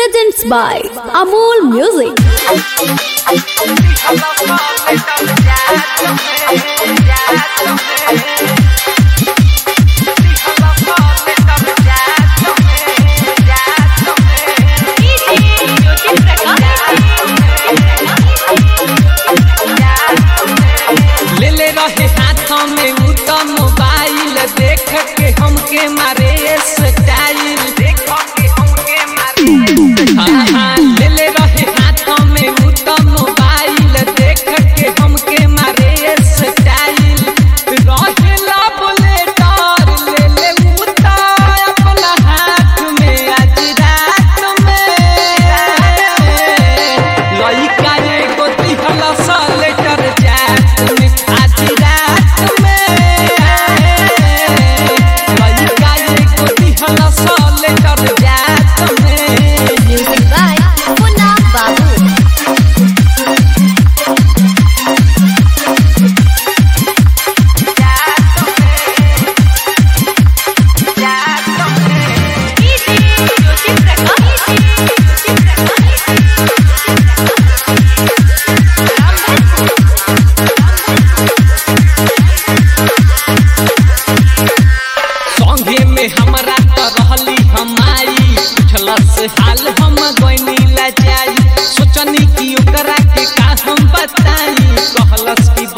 presents by Amol Music. ले ले रहे हाथों में उ तो मोबाइल देख के हमके मारे स्टाइल देख के हमके मारे हाँ हाँ ले ले रहे हाथों में उ तो मोबाइल देख के हमके मारे स्टाइल रहेला बुलेटर ले ले उ तो अपना हाथ में आज रात में लइका एगो दिहला सा लेटर जात में आज रात में लइका एगो दिहला सा लेटर जात में Music by Puna Babu. संगे में हमरा तो रहली हमारी पूछलस हाल हम गइनी ला जाई सोचनी कि ओकरा के का हम बताई कहलस कि